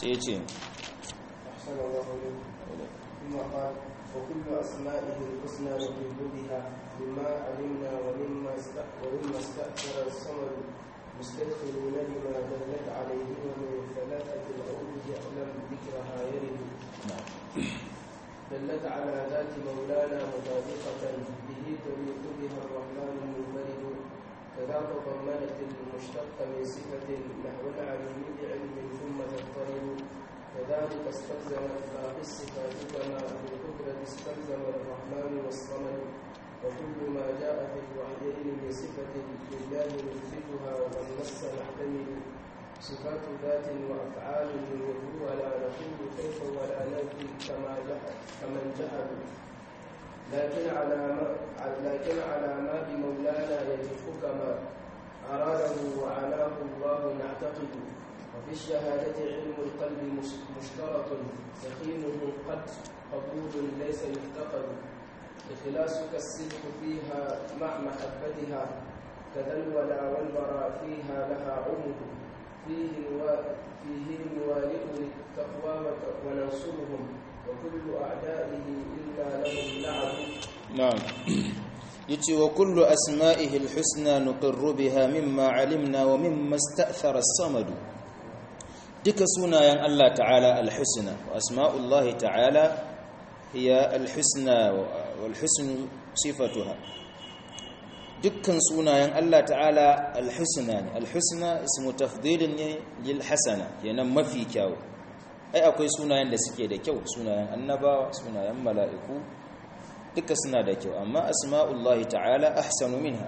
sai ya ce أحسن الله إليك ثم قال وكل أسمائه الحسنى نجيب بها مما علمنا ومما است- ومما استأثر الصمد مستدخلون لما دلت عليه ومن ثلاثة الأوجه أعلم ذكرها يرد دلت على ذات مولانا مطابقة به تليق بها الرحمن المنفرد كذا تضمنت المشتق من صفة نحو العليم بعلم ثم تضطرب كذلك استلزمت باقي الصفات كما في القدرة استلزم الرحمن والصمد وكل ما جاء في الوحيين من صفة لله نثبتها والنص نحتمل صفات ذات وأفعال يدعو ولا نقول كيف ولا ننفي كما جحد كمن جحد لكن على ما لكن على ما بمولانا يجف كما أراده وعناه الله نعتقد وفي الشهادة علم القلب مش- مشترط يقينه قد قبول ليس يفتقد إخلاصك الصدق فيها مع محبتها كذا الولا والبراء فيها لها عمر فيه نوا- فيه نوالئ للتقوى وت- وننصرهم وكل أعدائه إلا لهم لعب na'am yace wa kullu asma'ihi alhusna nuqirru biha mimma alimna wa mimma ista'thara as-samad duka sunayen Allah ta'ala alhusna wa asma'ullahi ta'ala hiya alhusna wal husnu sifatuha dukkan sunayen Allah ta'ala alhusna ne alhusna ismu tafdilin ne lil hasana yana mafi kyau ai akwai sunayen da suke da kyau sunayen annabawa sunayen mala'iku duka suna da kyau amma asma'ullahi ta'ala ahsanu minha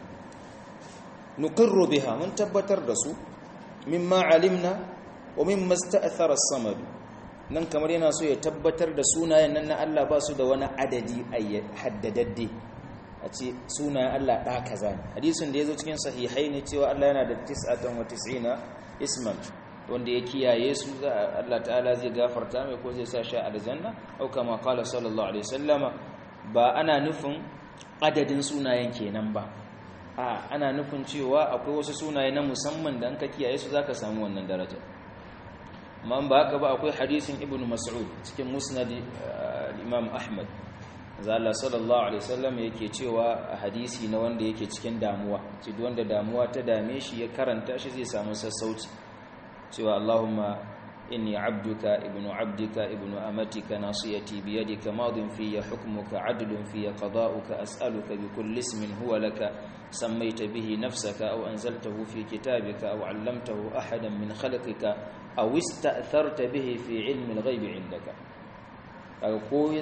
nuqirru biha mun tabbatar da su mimma alimna wa mimma sta'thara as-samad nan kamar yana so ya tabbatar da sunayen nan na Allah ba su da wani adadi haddadadde a ce sunayen Allah ɗa kaza ne hadisin da ya zo cikin sahihai ne cewa Allah yana da 99 isman wanda ya kiyaye su za Allah ta'ala zai gafarta mai ko zai sa shi aljanna au kama qala sallallahu alaihi wasallama ba ana nufin adadin sunayen kenan ba a ana nufin cewa akwai wasu sunaye na musamman da an ka kiyaye su zaka samu wannan daraja amma ba haka ba akwai hadisin ibnu mas'ud cikin musnad imam ahmad zalla sallallahu alaihi wasallam yake cewa a hadisi na wanda yake cikin damuwa ce duk wanda damuwa ta dame shi ya karanta shi zai samu sassauci cewa Allahumma inni abduka ibnu abdika ibnu amatika nasiyati biyadika madin fiyya hukmuka adlun fiyya qada'uka as'aluka bi kulli ismin huwa laka sammayta bihi nafsaka aw anzaltahu fi kitabika aw 'allamtahu ahadan min khalqika aw ista'tharta bihi fi 'ilmi al-ghaibi 'indaka kaga ko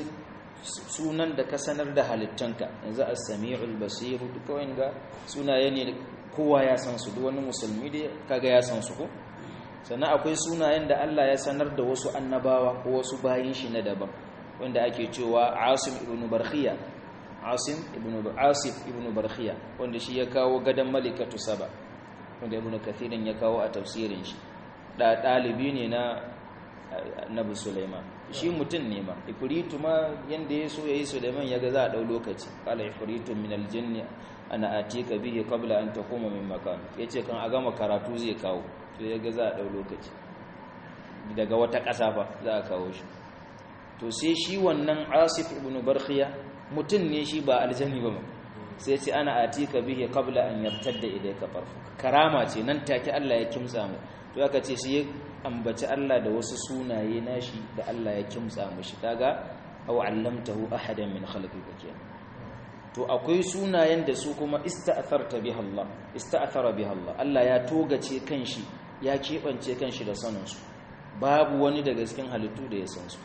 sunan da ka sanar da halittanka yanzu as-sami'ul basir duka wanga sunaye ne kowa ya san su duk wani musulmi da kaga ya san su ko sannan akwai sunayen da Allah ya sanar da wasu annabawa ko wasu bayin shi na daban wanda ake cewa Asim ibn Barkhiya Asim ibn Asif ibn Barkhiya wanda shi ya kawo gadan Malikatu Saba wanda Ibn Kathirin ya kawo a tafsirin shi da dalibi ne na Annabi Sulaiman shi mutum ne ma ifritu ma yanda ya so yayi Sulaiman yaga za a dau lokaci qala ifritu min al-jinni ana atika bihi qabla an taquma min makan yace kan a gama karatu zai kawo to ya ga za a ɗau lokaci daga wata ƙasa ba za a kawo shi to sai shi wannan asif ibn barkhiya mutum ne shi ba aljani ba sai ce ana atika bihi qabla an yartadda ilayka farfuka karama ce nan take Allah ya kimtsa mu to aka ce shi ambaci Allah da wasu sunaye nashi da Allah ya kimtsa mishi kaga aw allamtahu ahadan min khalqika kenan to akwai sunayen da su kuma ista'tharta biha Allah ista'thara biha Allah Allah ya togace kanshi ya keɓance kanshi da saninsu babu wani daga cikin halittu da ya san su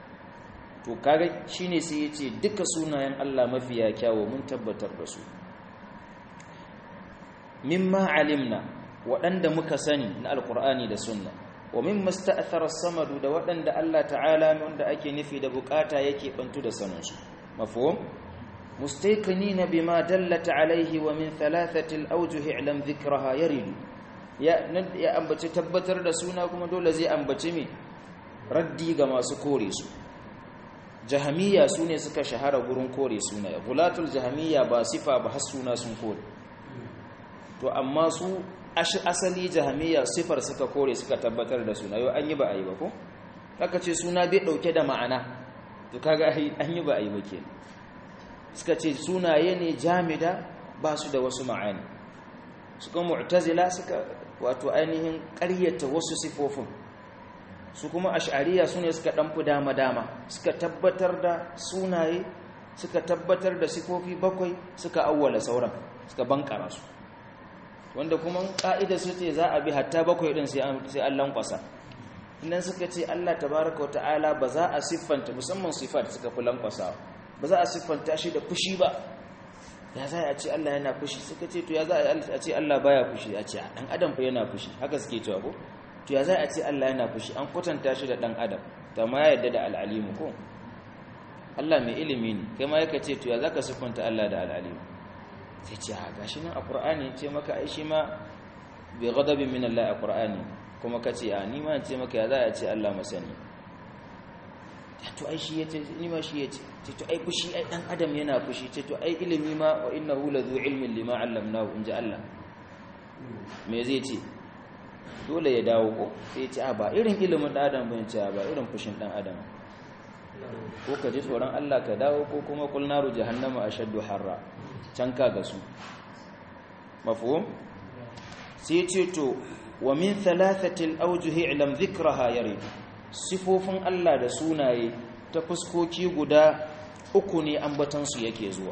to kaga shine sai yace duka sunayen Allah mafiya kyawu mun tabbatar da su mimma alimna waɗanda muka sani na alkur'ani da sunna wa mimma sta'athara samadu da waɗanda Allah ta'ala wanda ake nufi da bukata yake bantu da saninsu mafhum mustayqinina bima dallata alaihi wa min thalathati al-awjuh i'lam dhikraha yaridu ya ambaci tabbatar da suna kuma dole zai ambaci me raddi ga masu kore su jahamiya su ne suka shahara gurin kore suna gulatul jahamiya ba sifa ba har suna sun kore to amma su asali jahamiya sifar suka kore suka tabbatar da suna yau an yi ba a yi ba ko aka ce suna bai dauke da ma'ana to kaga an yi ba a yi ba kenan suka ce sunaye ne jamida ba su da wasu ma'ani suka mu'tazila suka wato ainihin ƙaryata wasu sifofin su kuma ash'ariya su ne suka ɗanfi dama-dama suka tabbatar da sunaye suka tabbatar da sifofi bakwai suka awwala sauran suka bankara su wanda kuma ƙa'ida su ce za a bi hatta bakwai ɗin sai an lankwasa idan suka ce allah tabaraka wa ta'ala ba za a siffanta musamman sifat suka fi lankwasa ba za a siffanta shi da fushi ba ya za a ce Allah yana fushi suka ce to ya za a ce Allah baya fushi a ce dan adam fa yana fushi haka suke cewa ko to ya za a ce Allah yana fushi an kwatanta shi da dan adam ta ma ya yadda da al'alimu ko Allah mai ilimi ne kai ma yaka ce to ya zaka siffanta Allah da al'alimu sai ce a gashi nan a Qur'ani ce maka ai shi ma bi ghadabin min Allah a Qur'ani kuma kace a ni ma ce maka ya za a ce Allah masani to ai shi yace ni ma shi yace ce to ai fushi ai dan adam yana fushi ce to ai ilimi ma wa innahu la zu ilmin lima allamnahu inja Allah me zai ce dole ya dawo ko sai ce a ba irin ilimin dan adam bane ce ba irin fushin dan adam ko ka ji tsoron Allah ka dawo ko kuma kul naru jahannama ashaddu harra can ka ga su mafhum sai ce to wa min thalathati al-awjuh i'lam dhikraha yarid sifofin Allah da sunaye ta fuskoki guda uku ne ambatansu yake zuwa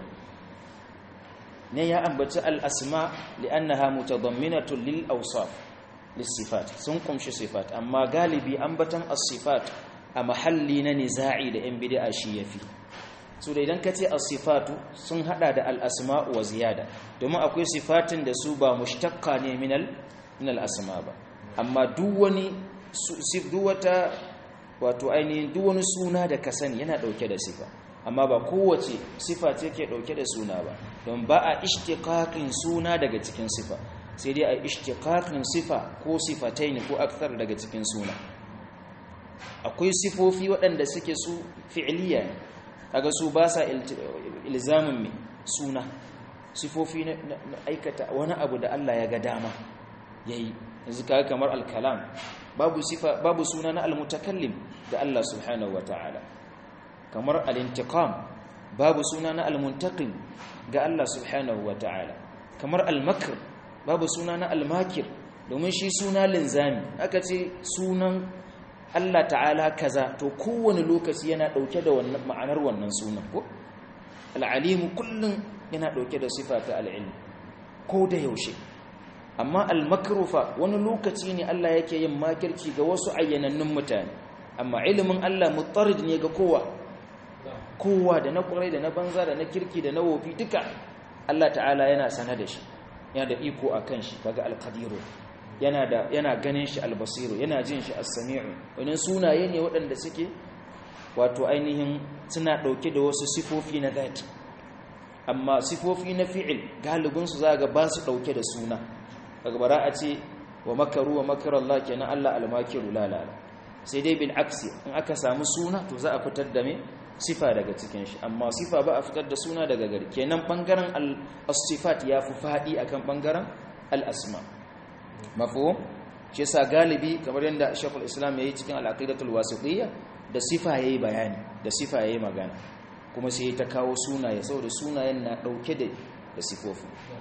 ne ya ambaci al'asma li'annaha mutadamminatun lil awsaf lissifat sun kumshi sifat amma galibi ambatan as-sifat a mahalli na niza'i da yan bid'a shi yafi so da idan kace as-sifatu sun hada da al-asma wa ziyada domin akwai sifatin da su ba mushtaqqa ne min al-asma ba amma duk wani duk wata wato ainihin duk wani suna da ka sani yana dauke da sifa amma ba kowace sifa ce ke dauke da suna ba don ba a ishtiqaqin suna daga cikin sifa sai dai a ishtiqaqin sifa ko sifataini ko akthar daga cikin suna akwai sifofi waɗanda suke su fi'liya ne kaga su ba sa ilzamin mai suna sifofi na aikata wani abu da Allah ya ga dama yayi yanzu kaga kamar al-kalam babu sifa babu suna na al-mutakallim da Allah subhanahu wataala kamar al-intiqam babu suna na al-muntaqim ga Allah subhanahu wataala kamar al-makr babu suna na al-makir domin shi suna linzami aka ce sunan Allah ta'ala kaza to kowane lokaci yana dauke da wannan ma'anar wannan sunan ko al-alim kullun yana dauke da sifa ta al-ilm ko da yaushe amma al-makrufa wani lokaci ne Allah yake yin makirci ga wasu ayyanannun mutane amma ilimin Allah mutarid ne ga kowa kowa da na kurai da na banza da na kirki da na wofi duka Allah ta'ala yana sana da shi yana da iko akan shi kaga al-qadiru yana da yana ganin shi al-basiru yana jin shi as-sami'u wannan sunaye ne waɗanda suke wato ainihin suna dauke da wasu sifofi na zati amma sifofi na fi'il galibin su zaga ba su dauke da suna daga bara a ce wa makaru wa makarar Allah kenan Allah almakiru lalala sai dai bil aksi in aka samu suna to za a fitar da me sifa daga cikin shi amma sifa ba a fitar da suna daga gari kenan bangaren al-sifat ya fi fadi akan bangaren al-asma mafhum shi yasa galibi kamar yadda Sheikhul Islam yayi cikin al-aqidatul wasitiyya da sifa yayi bayani da sifa yayi magana kuma sai ta kawo sunaye saboda sunayen na dauke da da sifofi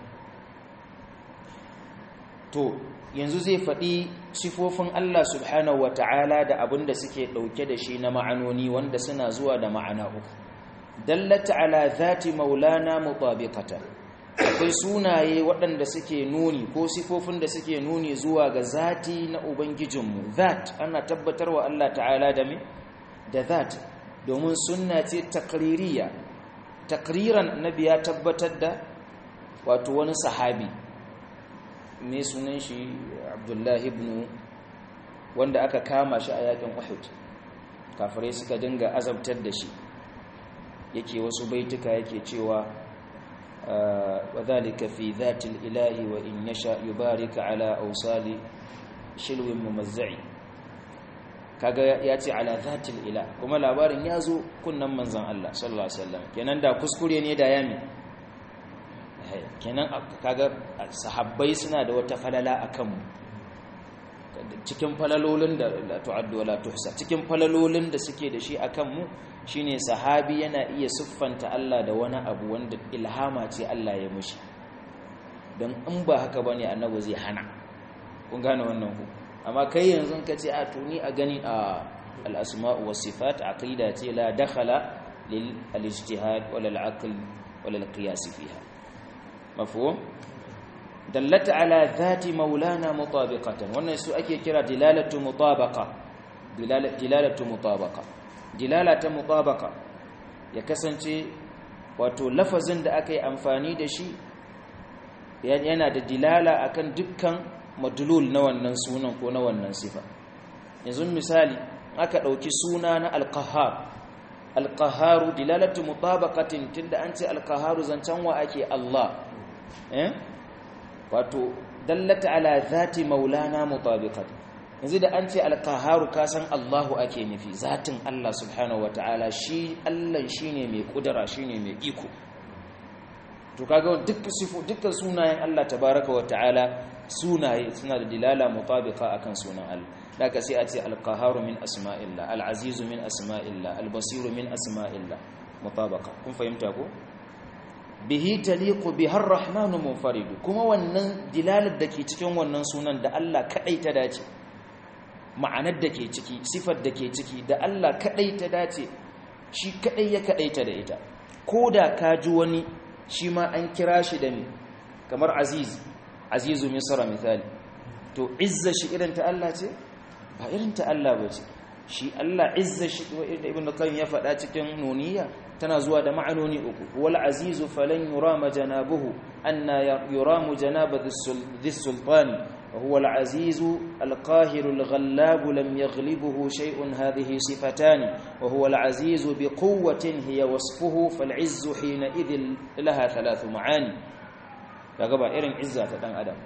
to yanzu zai faɗi sifofin Allah subhanahu wa ta'ala da abin da suke ɗauke da shi na ma'anoni wanda suna zuwa da ma'ana uku dallata ala zati maulana mutabiqatan akwai sunaye waɗanda suke nuni ko sifofin da suke nuni zuwa ga zati na ubangijinmu zat ana tabbatarwa Allah ta'ala da me da zat domin sunna ce takririya takriran nabi ya tabbatar da wato wani sahabi ne sunan shi abdullahi ibn wanda aka kama shi a yakin uhud kafirai suka dinga azabtar da shi yake wasu baituka yake cewa wa dhalika fi dhati ilahi wa in yasha yubarika ala awsali shilwin mumazzai kaga ya ce ala dhati ilah kuma labarin ya zo kunnan manzon Allah sallallahu alaihi wasallam kenan da kuskure ne da yami kenan kaga sahabbai suna da wata falala akan mu cikin falalolin da la tu'addu wala tuhsa cikin falalolin da suke da shi akan mu shine sahabi yana iya siffanta Allah da wani abu wanda ilhama ce Allah ya mushi don in ba haka bane annabi zai hana kun gane wannan ku amma kai yanzu ka ce a tuni a gani a al-asma'u was sifat aqida ce la dakhala lil al-ijtihad wala al-aql wala al-qiyas fiha mafhum dallata ala dhati maulana mutabiqatan wannan su ake kira dilalatu mutabaqa dilalatu mutabaqa dilalata mutabaqa ya kasance wato lafazin da aka yi amfani da shi yana da dilala akan dukkan madlul na wannan sunan ko na wannan sifa yanzu misali aka dauki suna na alqahhar alqahharu dilalatu mutabaqatin tunda an ce alqahharu zancan wa ake Allah eh wato dallata ala zati maulana mutabiqat yanzu da an ce alqahharu ka san Allahu ake nufi zatin Allah subhanahu wataala shi Allah shine mai kudura shine mai iko to kaga dukkan sifu dukkan sunayen Allah tabaaraka wataala sunaye suna da dilala mutabiqa akan sunan Allah daga sai a ce alqahharu min asma'illah alazizu min asma'illah albasiru min asma'illah mutabaqa kun fahimta ko bihi taliqu bihar rahmanu munfarid kuma wannan dilalar da ke cikin wannan sunan da Allah kadai ta dace ma'anar da ke ciki sifar da ke ciki da Allah kadai ta dace shi kadai ya kadai ta da ita koda ka ji wani shi ma an kira shi da ni kamar aziz azizu misra misali to izza shi irin ta Allah ce ba irin ta Allah ba ce shi Allah izza shi da ibn qayyim ya faɗa cikin nuniya tana zuwa da ma'anoni uku wal azizu falan yurama janabuhu anna yuramu janaba dhis sultani wa huwa al azizu al qahiru al ghallab lam yaghlibuhu shay'un hadhihi sifatan wa huwa al azizu bi quwwatin hiya wasfuhu fal izzu hina idhil laha thalath ma'ani daga ba irin izza ta dan adam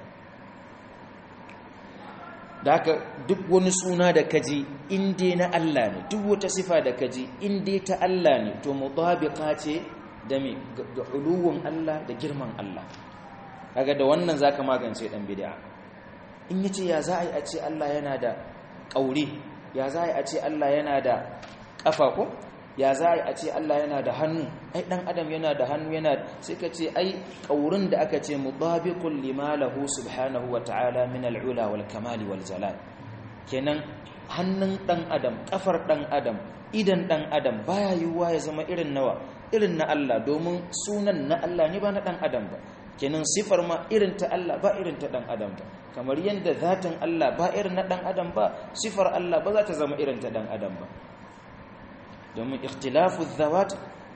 da haka duk wani suna da kaji inda na Allah ne duk wata sifa da kaji inda ta Allah ne to mutabiqa ce da me da uluwun Allah da girman Allah kaga da wannan zaka magance dan bid'a in yace ya za a yi a ce Allah yana da kauri ya za a yi a ce Allah yana da kafa ko ya za a yi a ce Allah yana da hannu ai dan adam yana da hannu yana sai ka ce ai kaurin da aka ce mutabiqul lima lahu subhanahu wa ta'ala min al'ula wal kamali wal jalal kenan hannun dan adam kafar dan adam idan dan adam baya yiwuwa ya zama irin nawa irin na Allah domin sunan na Allah ne ba na dan adam ba kenan sifar ma irin ta Allah ba irin ta dan adam ba kamar yadda zatin Allah ba irin na dan adam ba sifar Allah ba za ta zama irin ta dan adam ba domin ikhtilafu zawat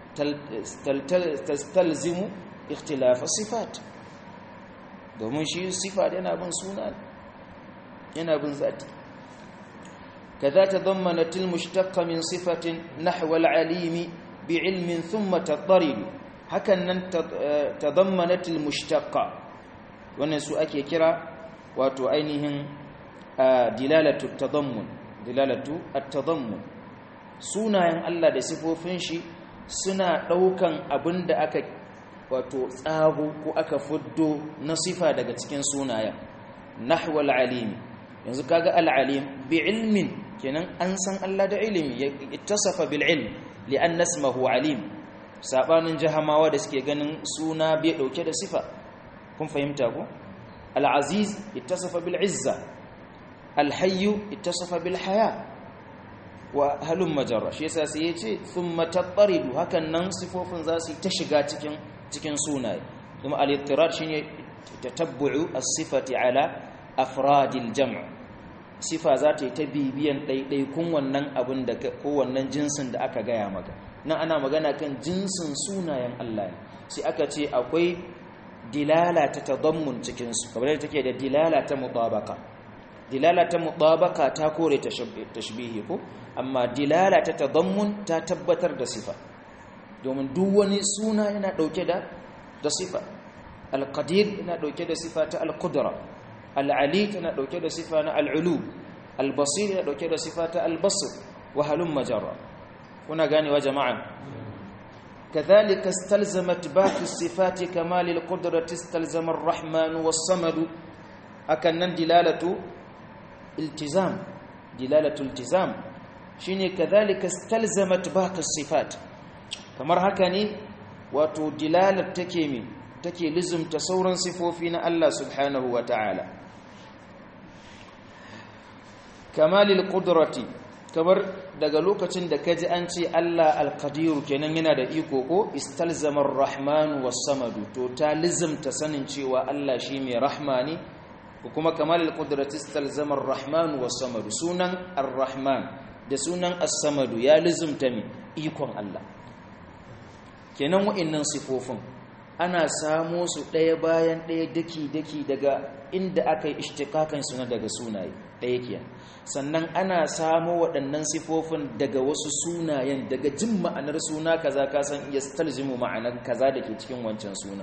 tastalzimu ikhtilafa sifat domin shi sifa yana bin suna yana bin zati kaza tadammanat almushtaqqa min sifatin nahwa alalimi bi'ilmin thumma tadarid hakan nan tadammanat almushtaqqa wannan su ake kira wato ainihin dilalatu tadammun dilalatu at-tadammun sunayen Allah da sifofin shi suna ɗaukan abin da aka wato tsago ko aka fuddo na sifa daga cikin sunayen nahwal alim yanzu kaga al-alim bi ilmin kenan an san Allah da ilimi ya ittasafa bil ilm li'an nasmahu alim sabanin jahamawa da suke ganin suna bai dauke da sifa kun fahimta ko al-aziz ittasafa bil izza al-hayy ittasafa bil haya wa halun majarra shi yasa sai yace thumma tattaridu hakan nan sifofin za su ta shiga cikin cikin sunaye kuma al-ittirar shine tatabbu'u as-sifati ala afradil jam' sifa za ta yi ta bibiyan ɗaiɗaikun wannan abin da ko wannan jinsin da aka gaya maka nan ana magana kan jinsin sunayen Allah ne sai aka ce akwai dilala ta tadammun cikin su kamar yadda take da dilala ta mutabaka dilala ta mutabaka ta kore tashbihi ko amma dilala ta tadammun ta tabbatar da sifa domin duk wani suna yana dauke da da sifa al-qadir yana dauke da sifa ta al-qudra al-ali tana dauke da sifa na al-ulu al-basir yana dauke da sifa ta al-basr wa halum majarra kuna ganewa jama'a كذلك استلزمت باقي الصفات كمال القدرة استلزم الرحمن والصمد أكن دلالة التزام دلالة التزام شيني كذلك استلزمت باقي الصفات kamar haka ne wato dilalar take mi take lizumta sauran sifofi na Allah subhanahu wa ta'ala kamalil qudrati kamar daga lokacin da kaji an ce Allah al-qadiru kenan yana da iko ko istalzama ar-rahman was-samadu to ta lizumta sanin cewa Allah shi mai rahma ne kuma kamalil qudrati istalzama ar-rahman was-samadu sunan ar-rahman da sunan as-samadu ya lizumta mi ikon Allah kenan wa'annan sifofin ana samo su ɗaya bayan ɗaya daki-daki daga inda aka yi ishtikakan suna daga sunaye ɗaya kiyan sannan ana samo waɗannan sifofin daga wasu sunayen daga jin ma'anar suna kaza ka san iya stalzimu ma'anar kaza da ke cikin wancan suna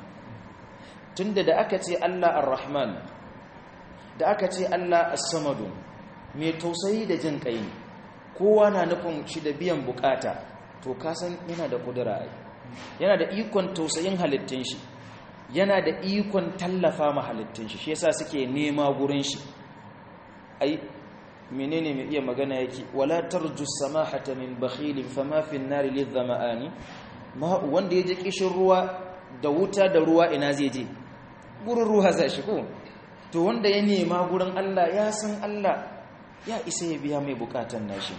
tunda da aka ce Allah ar-Rahman da aka ce Allah as-Samadu mai tausayi da jin kai kowa na nufin shi da biyan bukata to ka san yana da kudura ai yana da ikon tausayin halittun shi yana da ikon tallafa ma halittun shi shi yasa suke nema gurin shi ai menene mai iya magana yake wala tarju samahata min bakhilin fama fi an-nar lidhama'ani ma wanda yaje kishin ruwa da wuta da ruwa ina zai je gurin ruwa za shi ko to wanda ya nema gurin Allah ya san Allah ya isa ya biya mai bukatan nashi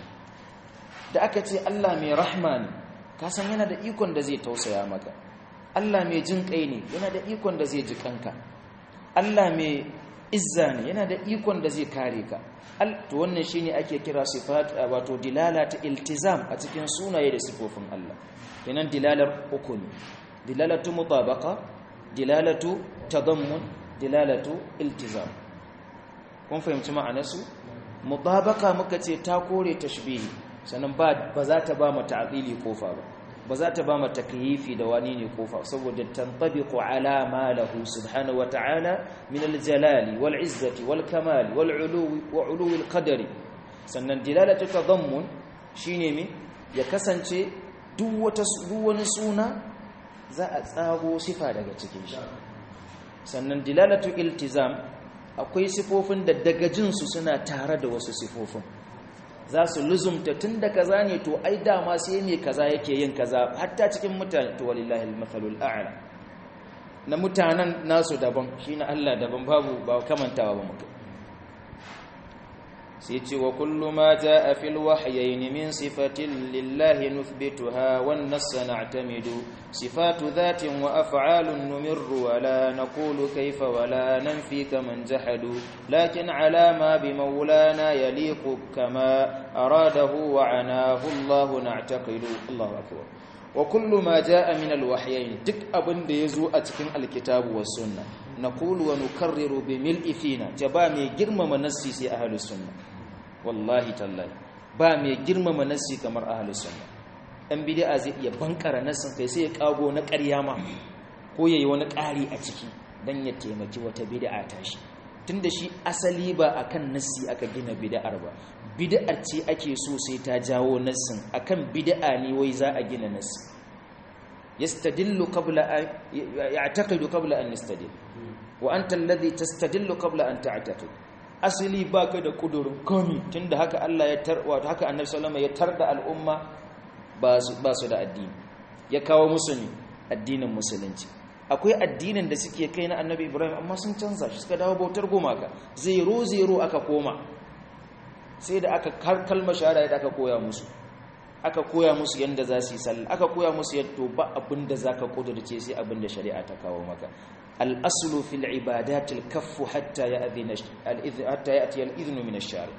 da aka ce Allah mai rahma ne ka san yana da ikon da zai tausaya maka Allah mai jin kai ne yana da ikon da zai ji kanka Allah mai izza ne yana da ikon da zai kare ka to wannan shine ake kira sifat wato dilala ta iltizam a cikin sunaye da sifofin Allah kenan dilalar uku ne dilalatu mutabaqa dilalatu tadammun dilalatu iltizam kun fahimci ma'anarsu mutabaqa muka ce ta kore tashbihi sannan ba za ta ba mu ta'dili kofa ba ba za ta ba mu takyifi da wani ne kofa saboda tantabiqu ala ma lahu subhanahu wa ta'ala min al-jalali wal izzati wal kamali wal uluwi wa uluwi al-qadari sannan dilalatu tadammun shine me ya kasance duk wata duk wani suna za a tsago sifa daga cikin shi sannan dilalatu iltizam akwai sifofin da daga jinsu suna tare da wasu sifofin za su luzumta tun da kaza ne to ai dama sai mai kaza yake yin kaza hatta cikin mutane to walillahi al-mathalul a'la na mutanen nasu daban shi na Allah daban babu ba kamantawa ba mutum sai ce wa kullu ma jaa fil wahyayn min sifatin lillahi nuthbituha wan nass na'tamidu sifatu dhatin wa af'alun numirru wa la naqulu kayfa wa la nanfi kaman jahadu lakin ala ma bi maulana yaliqu kama aradahu wa anahu Allah na'taqidu Allahu akbar wa kullu ma jaa min al wahyayn duk abin da yazo a cikin alkitabu was sunna naqulu wa nukarriru bi mil'i fina jaba mai girmama nassi sai ahlus sunna wallahi tallahi ba mai girmama nassi kamar ahlus sunna dan bid'a zai iya bankara nassin kai sai ya kago na ƙarya ma ko yayi wani ƙari a ciki dan ya taimaki wata bid'a ta shi tunda shi asali ba akan nassi aka gina bid'ar ba bid'ar ce ake so sai ta jawo nassin akan bid'a ne wai za a gina nassi yastadillu qabla an ya'taqidu qabla an yastadil wa anta alladhi tastadillu qabla an ta'taqid asali baka da kudurin komi tunda haka Allah ya tar wato haka Annabi sallallahu alaihi wasallam ya tarda al'umma ba su ba su da addini ya kawo musu ne addinin musulunci akwai addinin da suke kai na Annabi Ibrahim amma sun canza shi suka dawo bautar gumaka zero zero aka koma sai da aka kalmar shahada da aka koya musu aka koya musu yanda za su yi sallah aka koya musu yadda ba abin da zaka kudurce sai abin da shari'a ta kawo maka الأصل في العبادات الكف حتى يأذن حتى يأتي الإذن من الشارع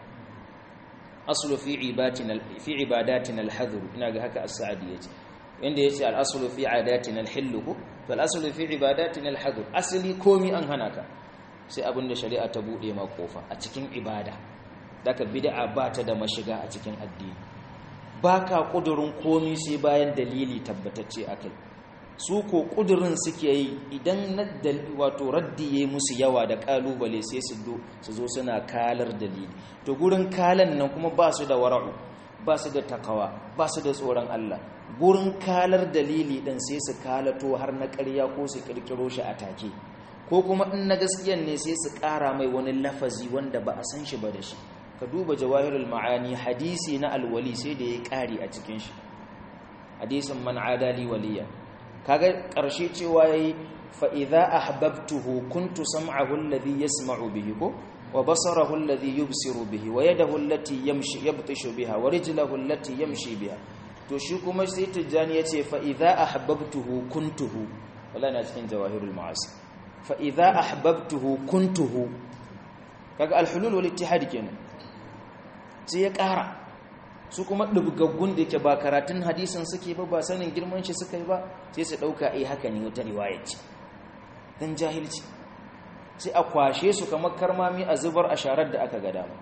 أصل في عباداتنا في عباداتنا الحذر إن هكا السعدية عند يأتي الأصل في عاداتنا الحل فالأصل في عباداتنا الحذر أصلي كومي أن هناك sai abin da shari'a ta bude ma kofa a cikin ibada daga bid'a ba ta da mashiga a cikin addini baka kudurin komi sai bayan dalili tabbatacce akai su ko kudurin suke yi idan na wato raddi ya musu yawa da kalubale sai su zo suna kalar dalili to gurin kalan nan kuma ba su da wara'u ba su da takawa ba su da tsoron Allah gurin kalar dalili ɗin sai su kalato har na ƙarya ko su ƙirƙiro shi a take ko kuma in na gaskiyan ne sai su ƙara mai wani lafazi wanda ba a san shi ba da shi ka duba jawahirul ma'ani hadisi na alwali sai da ya ƙari a cikin shi hadisin man adali waliya kaga ƙarshe cewa yayi fa idza ahbabtuhu kuntu sam'ahu alladhi yasma'u bihi ko wa basarahu alladhi yubsiru bihi wa yadahu allati yamshi yabtishu biha wa rijluhu allati yamshi biha to shi kuma sai tijjani yace fa idza ahbabtuhu kuntuhu wala na cikin jawahirul ma'asi fa idza ahbabtuhu kuntuhu kaga alhulul wal ittihad kenan sai ya ƙara su kuma dubgaggun da yake ba karatun hadisin suke ba ba sanin girman shi suka yi ba sai su dauka eh haka ne wata riwaya ce dan jahilci sai a kwashe su kamar karmami a zubar a sharar da aka ga dama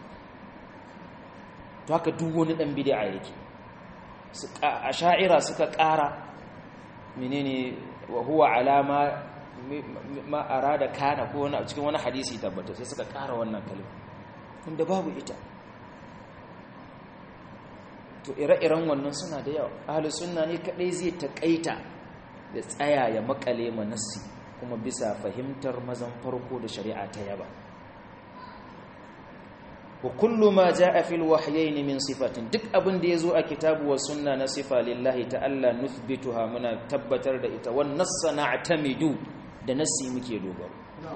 to haka duk wani dan bid'a yake a sha'ira suka ƙara menene wa huwa alama ma arada kana ko wani cikin wani hadisi tabbata sai suka ƙara wannan kalma wanda babu ita to ire-iren wannan suna da yawa ahlus sunna ne kadai zai takaita da tsaya ya makale manassi kuma bisa fahimtar mazan farko da shari'a ta yaba wa kullu ma jaa fil wahyayn min sifatin duk abin da yazo a kitabu wa sunna na sifa lillahi ta'ala nuthbituha muna tabbatar da ita wan nassa na'tamidu da nassi muke dogaro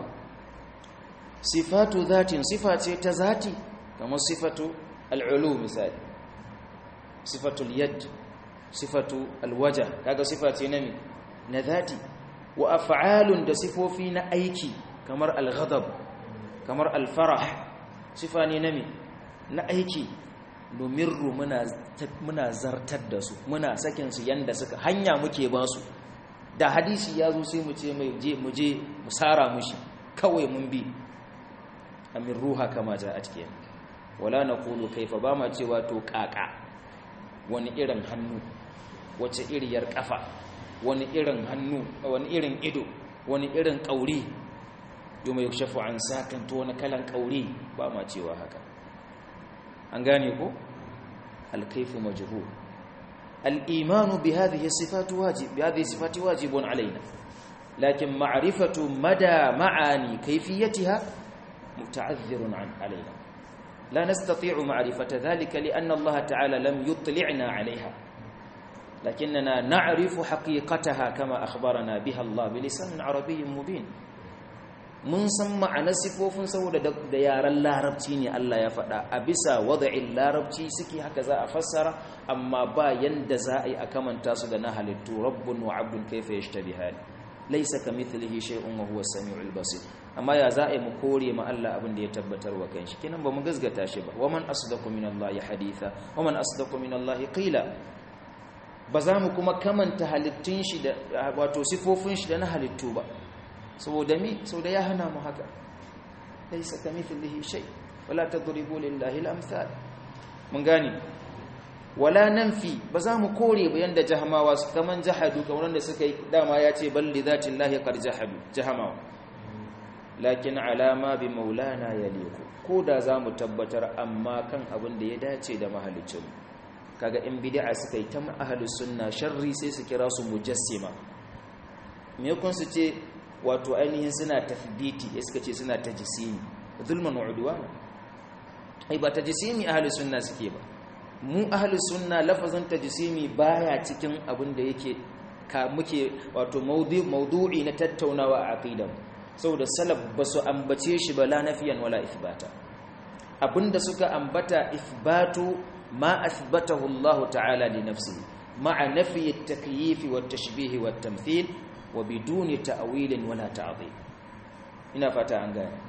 sifatu dhatin sifa ce ta zati kamar sifatu al'ulu misali sifatu al-yad sifatu al-wajh kaga sifa ce na na dhati wa af'alun da sifofi na aiki kamar al-ghadab kamar al-farah sifa ne na na aiki domirru muna muna zartar da su muna sakin su yanda suka hanya muke ba su da hadisi ya zo sai mu ce mai je mu je mu sara mushi kawai mun bi amin ruha kama ja a cikin wala naqulu kaifa ba ma cewa to kaka wani irin hannu wace iriyar kafa wani irin hannu wani irin ido wani irin kauri yau yukshafu an sakan to wani kalan kauri ba ma cewa haka an gane ko alkaifu majhul الإيمان بهذه الصفات واجب بهذه الصفات واجب علينا لكن معرفة مدى معاني كيفيتها متعذر عن علينا لا نستطيع معرفة ذلك لأن الله تعالى لم يطلعنا عليها لكننا نعرف حقيقتها كما أخبرنا بها الله بلسان عربي مبين mun san ma'anar sifofin saboda da yaren larabci ne Allah ya faɗa a bisa wada'in larabci suke haka za a fassara amma ba yanda za a yi a kamanta su da na halittu rabbun wa abdun kaifa yashtabihani laysa kamithlihi shay'un wa huwa as-sami'ul basir amma ya za a yi mu kore ma Allah abin da ya tabbatar wa kanshi kenan ba mu gazgata shi ba waman asdaqu minallahi haditha waman asdaqu minallahi qila ba za mu kuma kamanta halittun shi da wato sifofin shi da na halittu ba saboda mi saboda ya hana mu haka laysa kamithlihi shay wala tadribu lillahi al-amthal mun gane wala nanfi ba za mu kore ba yanda jahamawa su kaman jahadu kamar wanda suka yi dama ya ce balli zati llahi qad jahadu jahamawa lakin alama bi maulana yaliku ko da za mu tabbatar amma kan abin da ya dace da mahalicin kaga in bid'a suka yi ta ahlus sunna sharri sai su kira su mujassima me kun su ce wato ainihin suna tafditi ya suka ce suna tajisimi zulman wa udwana ai ba tajisimi ahlus sunna suke ba mu ahlus sunna lafazin tajisimi baya cikin abin da yake ka muke wato maudu'i na tattaunawa a aqidar saboda salaf basu ambace shi ba la nafiyan wala ithbata abinda suka ambata ithbatu ma athbatahu Allah ta'ala li nafsihi ma'a nafi at-takyif wa at-tashbih wa at-tamthil wa biduni ta'wilin wala ta'dhib ina fata an gane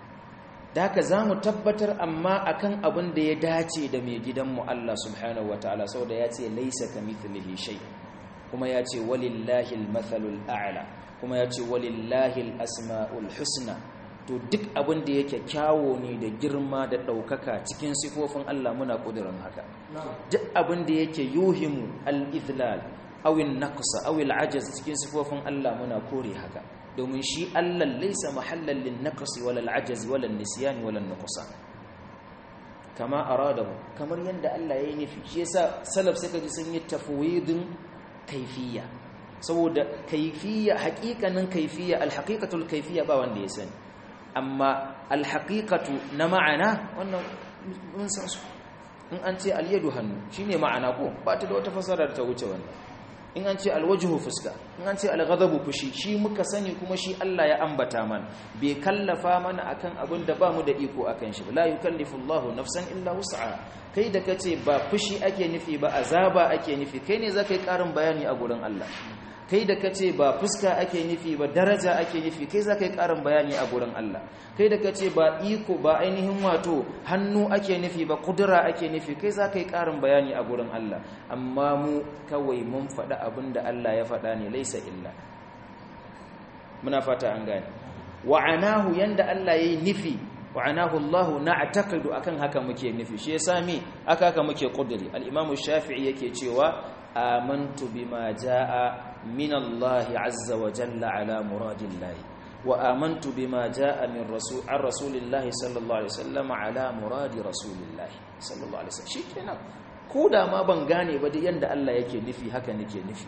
da haka zamu tabbatar amma akan abin da ya dace da mai gidanmu Allah subhanahu wataala saboda ya ce laysa kamithlihi shay kuma ya ce walillahi al-mathalul a'la kuma ya ce walillahi al-asma'ul husna to duk abin da yake kyawo ne da girma da ɗaukaka cikin sifofin Allah muna ƙudurin haka duk abin da yake yuhimu al-ithlal awin naqsa awil ajaz cikin sifofin Allah muna kore haka domin shi Allah laysa mahallan lin naqsi wala al ajaz wala an nisyan wala an nuqsan kama aradahu kamar yanda Allah ya yi nufi shi yasa salaf suka ji sun yi tafwidin kaifiyya saboda kaifiyya haƙiƙanin kaifiyya alhaqiqatul kaifiyya ba wanda ya sani amma alhaqiqatu na ma'ana wannan mun san su in an ce alyadu hannu shine ma'ana ko ba ta da wata fasarar ta wuce wannan in an ce alwajhu fuska in an ce alghadabu fushi shi muka sani kuma shi Allah ya ambata mana bai kallafa mana akan abin da bamu da iko akan shi la yukallifu Allahu nafsan illa wus'aha kai da kace ba fushi ake nufi ba azaba ake nufi kai ne zaka yi karin bayani a gurin Allah kai da kace ba fuska ake nufi ba daraja ake nufi kai zaka yi karin bayani a gurin Allah kai da kace ba iko ba ainihin wato hannu ake nufi ba kudura ake nufi kai zaka yi karin bayani a gurin Allah amma mu kawai mun faɗa abin da Allah ya faɗa ne laisa illa muna fata an gane wa'anahu yanda Allah yayi nufi wa'anahu Allah na'taqidu akan haka muke nufi shi yasa me aka haka muke kuduri al-Imam Shafi'i yake cewa amantu bima jaa min Allah azza wa jalla ala muradillahi wa amantu bima jaa min rasul an rasulillahi sallallahu alaihi wasallam ala muradi rasulillahi sallallahu alaihi wasallam shikenan ko da ma ban gane ba da yanda Allah yake nufi haka nake nufi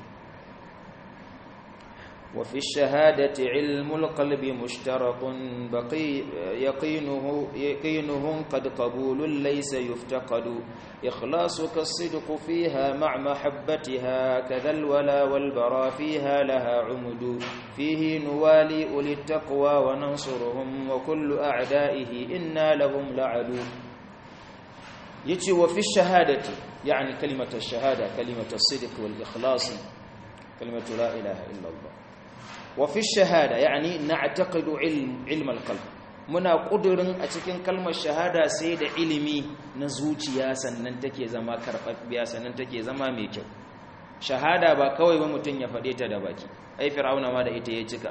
وفي الشهادة علم القلب مشترك بقي يقينه يقينه قد قبول ليس يفتقد إخلاصك الصدق فيها مع محبتها كذا الولا والبرا فيها لها عمد فيه نوالي أولي التقوى وننصرهم وكل أعدائه إنا لهم لعدو يتي وفي الشهادة يعني كلمة الشهادة كلمة الصدق والإخلاص كلمة لا إله إلا الله وفي الشهادة يعني نعتقد علم علم القلب muna kudurin a cikin kalmar shahada sai da ilimi na zuciya sannan take zama karɓaɓɓiya sannan take zama mai kyau shahada ba kawai ba mutum ya faɗe ta da baki ai fir'auna ma da ita ya cika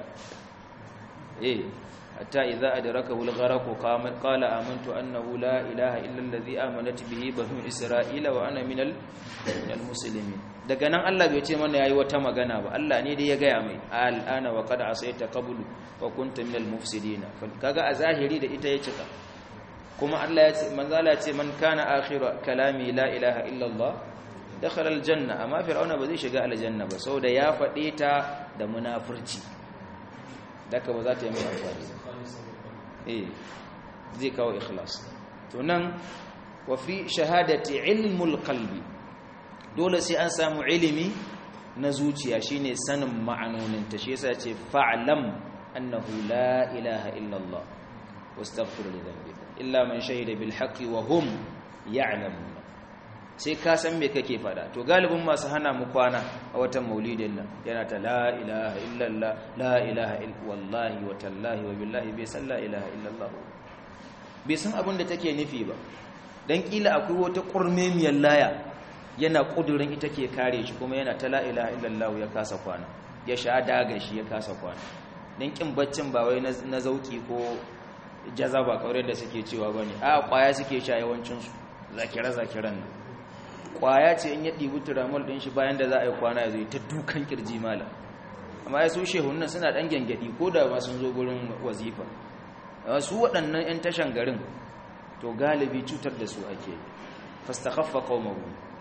eh hatta idza adrakahu al-gharq qala amantu annahu la ilaha illa allazi amanat bihi banu isra'ila wa ana minal minal muslimin daga nan Allah bai ce mana yayi wata magana ba Allah ne dai ya gaya mai al'ana wa qad asaita qablu wa kunta minal mufsidin kaga a zahiri da ita ya cika kuma Allah ya ce manzala ya ce man kana akhiru kalami la ilaha illa Allah dakhala aljanna amma fir'auna ba zai shiga aljanna ba saboda ya faɗe ta da munafurci daka ba za ta yi mai amfani eh zai kawo ikhlas to nan wa fi shahadati ilmul qalbi dole sai an samu ilimi na zuciya shine sanin ma'anonin ta shi yasa ce fa'lam annahu la ilaha illa Allah wastaghfir li dhanbika illa man shahida bil haqqi wa hum ya'lamun sai ka san me kake fada to galibin masu hana mu kwana a watan maulidin nan yana ta la ilaha illallah la ilaha wallahi wa tallahi wa billahi bai san la ilaha illallah bai san abin da take nufi ba dan kila akwai wata kurmemiyar laya yana kudurin ita ke kare shi kuma yana ta la ilaha illallah ya kasa kwana ya sha daga shi ya kasa kwana dan kin baccin ba wai na zauki ko jazaba kawai da suke cewa bane a kwaya suke sha yawancin su zakira zakiran nan kwaya ce in ya ɗibi turamol ɗin shi bayan da za a yi kwana ya zai ta dukan kirji malam amma ya su shehun nan suna ɗan gyangyaɗi ko da ma sun zo gurin wazifa su waɗannan 'yan tashan garin to galibi cutar da su ake fastakaffa qaumahu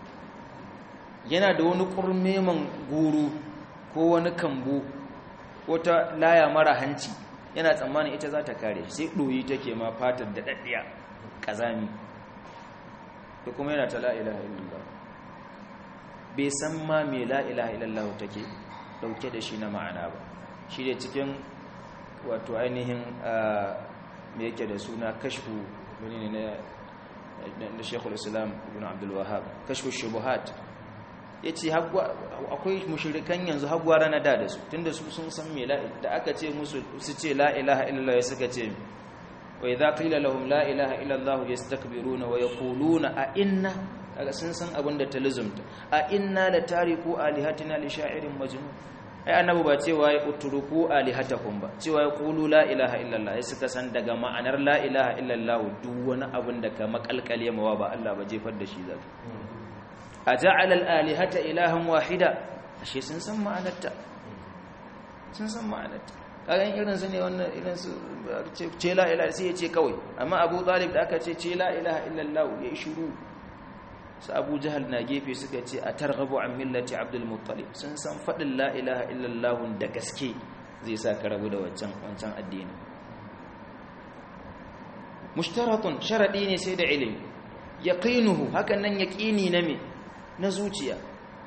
yana da wani kurmeman guru ko wani kambu ko ta laya mara hanci yana tsammanin ita za ta kare sai ɗoyi take ma fatar da ɗaɗɗiya ƙazami da kuma yana ta la'ilaha illallah bai san ma mai la'ilaha illallah take dauke da shi na ma'ana ba shi da cikin wato ainihin mai yake da suna kashfu wani ne na shekul islam ibn abdulwahab kashfu shubuhat ya ce akwai mushirikan yanzu hagwara na da da su tunda su sun san mai da aka ce musu su ce la'ilaha illallah ya suka ce وإذا قيل لهم لا إله إلا الله يستكبرون ويقولون أئنا kaga sun san abin da ta lizumta a inna la tariku alihatina li sha'irin majnun ai annabi ba cewa ya utruku alihatakum ba cewa ya qulu la ilaha illallah sai suka san daga ma'anar la ilaha illallah duk wani abin da ka makalkale mawa ba Allah ba jefar da shi zaka aja'ala al-alihata ilahan wahida ashe sun san ma'anarta sun san ma'anarta kagan irin su ne wannan irin su ce la ilaha sai ya ce kawai amma abu talib da aka ce ce la ilaha illallah ya yi shuru su abu jahal na gefe suka ce a targhabu an millati abdul muttalib sun san faɗin la ilaha illallah da gaske zai sa ka rabu da wancan wancan addini mushtaratun sharadi ne sai da ilimi yaqinuhu hakan nan yaqini na me na zuciya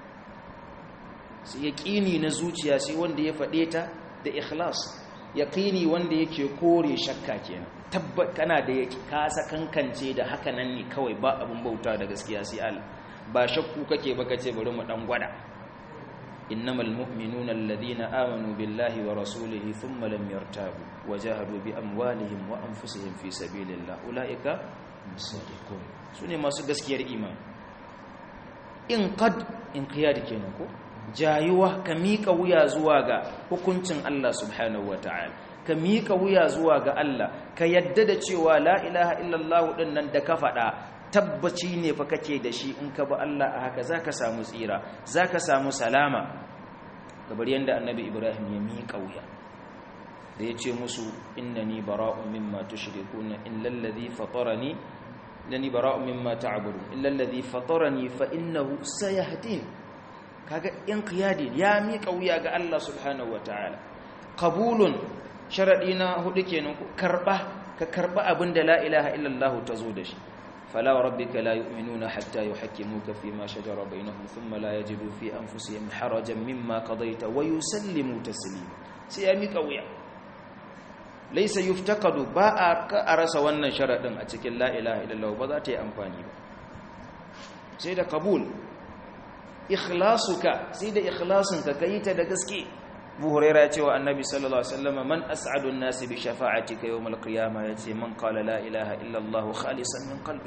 sai yaqini na zuciya sai wanda ya faɗe ta da ikhlas yaqini wanda yake kore shakka kenan tabbat kana da yake ka kankance da haka nan ne kawai ba abun bauta da gaskiya sai Allah ba shakku kake ba kace bari mu dan gwada innamal mu'minuna alladhina amanu billahi wa rasulihi thumma lam yartabu wajahadu bi amwalihim wa anfusihim fi sabilillah ulaika musaddiqun sune masu gaskiyar imani in qad in qiyad kenan ko jayuwa ka miƙa wuya zuwa ga hukuncin Allah subhanahu ta'ala ka miƙa wuya zuwa ga Allah ka yadda da cewa la ilaha illallah din nan da ka faɗa tabbaci ne fa kake da shi in ka bi Allah a haka zaka samu tsira zaka samu salama kamar yanda annabi Ibrahim ya miƙa wuya da ya ce musu innani bara'un mimma tushrikuna illa alladhi fatarani innani bara'un mimma ta'budun illa alladhi fatarani fa innahu sayahdin kaga inqiyadi ya miƙa wuya ga Allah subhanahu wataala qabulun sharadi na hudu kenan ku karba ka karba abinda la ilaha illallah tazo da shi fala rabbika la yu'minuna hatta yuhakkimuka fima shajara bainahum thumma la yajidu fi anfusihim harajan mimma qadayta wa yusallimu taslima sai ya miƙa wuya laysa yuftaqadu ba a rasa wannan sharadin a cikin la ilaha illallah ba za ta yi amfani ba sai da qabul ikhlasuka sai da ikhlasinka kai ta da gaske Abu Hurairah ya ce wa Annabi sallallahu alaihi wasallam man as'adu an-nasi bi shafa'atika yawm al-qiyamah yace man qala la ilaha illa Allah khalisan min qalbi